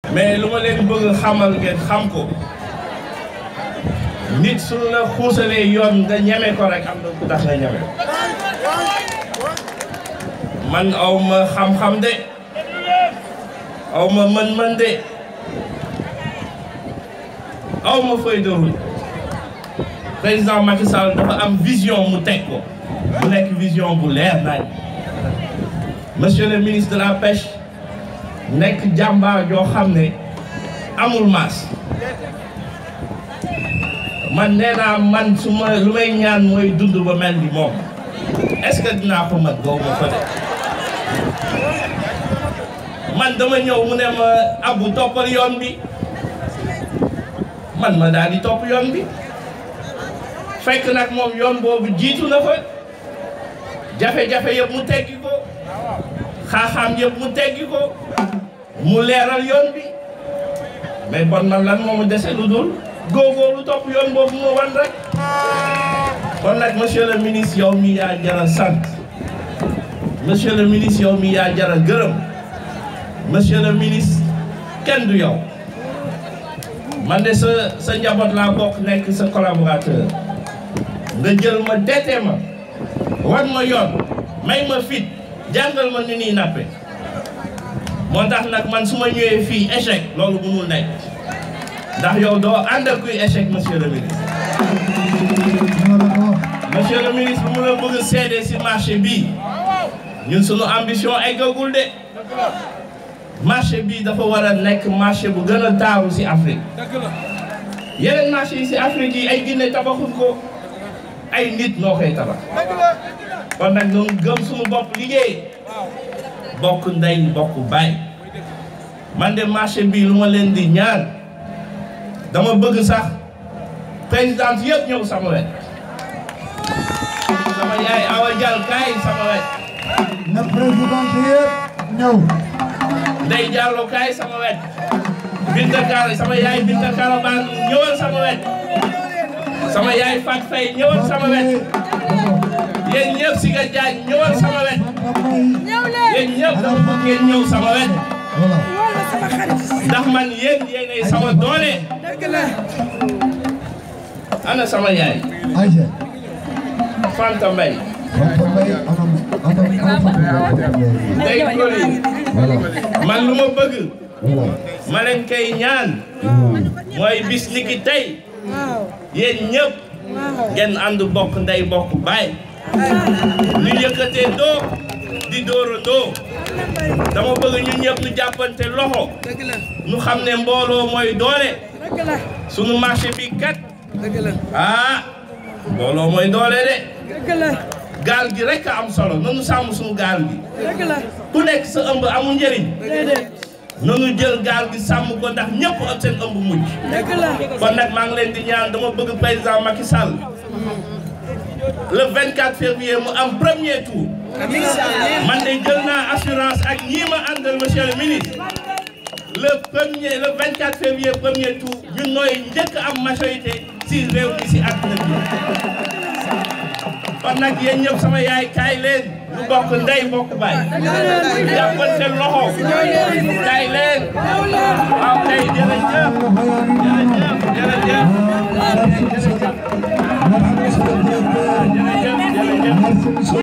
mais lu ma leen bëgg xamal ngeen xam ko nit su la xuusalee yoon nga ñeme ko rek am na ku tax nga ñeme man aw ma xam-xam de aw ma mën-mën de aw ma feuille de route président Macky Sall dafa am vision mu teg ko mu nekk vision bu leer nañ monsieur le ministre de la pêche nekk jàmbaar joo xam ne amul maas man nee naa man su ma lu may ñaan mooy dund ba mel ni moom est-ce que dinaa ko mat gaw ma fa de man dama ñëw mu ne ma abu toppal yoon bi man ma daal di topp yoon bi fekk nag moom yoon boobu jiitu na fa jafe-jafe yëpp mu teggi ko xaaxaam yëpp mu teggi ko mu leeral yoon bi mais bon man lan moomu dese lu dul góogóorlu topp yoon boobu mu wan rek kon nag monsieur le ministre yow mi yaa jara sant monsieur le ministre yow mi yaa jara gërëm monsieur le ministre kenn du yow man de sa sa njaboot laa bokk nekk sa collaborateur nga jël ma deete ma wan ma yoon may ma fit jàngal ma ni nii nappe moo tax nag man su ma ñëwee fii échec loolu mënul nekk ndax yow doo ànd ak kuy échec monsieur le ministre monsieur le ministre bu mu la bëgg seede si marché bii ñun suñu ambition eggagul de marché bii dafa war a nekk marché bu gën a taaru si Afrique yeneen marché yi si Afrique yi ay Guinée tabaxul ko ay nit noo koy tabax kon nag ñun gëm suñu bopp liggéey bokk ndey bokk baay man de marché bii lu ma leen di ñaan dama bëgg sax présidente yëpp ñëw sama wet sama yaay Awa Dial kaay sama wet na président yëpp ñëw. Ndey Diallo kaay sama wet Binta Kara sama yaay Binta Kara Ban ñëwal sama wet sama yaay Fat Faye ñëwal sama wet yéen ñëpp si nga jaaj ñëwal sama wet yéen ñëpp dama bëgg ngeen ñëw sama wet ndax man yéen yéenay sama doole ana sama yaay Aïcha. Fanta Mbaye Fanta Mbaye anam anam anam Fanta Mbaye. Ndey Koli Voilà. man lu ma bëgg Voilà. ma leen koy ñaan mooy bis ni ki tey yéen ñëpp ngeen ànd bokk ndey bokk baay ñu yëkkatee doo di dóora doo dama bëgg ñun ñëpp ñu jàppante loxo ñu xam ne mbooloo mooy doole sunu marché bi kat ah mbooloo mooy doole de gaal gi rek a am solo nanu sàmm sunu gaal gi ku nekk sa ëmb amul njëriñ nanu jël gaal gi sàmm ko ndax ñëpp ak seen ëmb mujj kon nag maa ngi leen di ñaan dama bëgg président Macky Sall le 24 février mu am premier tour man de jël naa assurance ak ñii ma àndal monsieur le ministre le premier le 24 février premier tour ñun nooy njëkk am majorité si réew mi si àdduna bi kon nag yéen ñëpp sama yaay kaay leen ñu bokk ndey bokk baay jàppante loxo kaay leen waaw kay jërëjëf jërëjëf jërëjëf Merci, monsieur le directeur. jërëjëf jërëjëf Merci, monsieur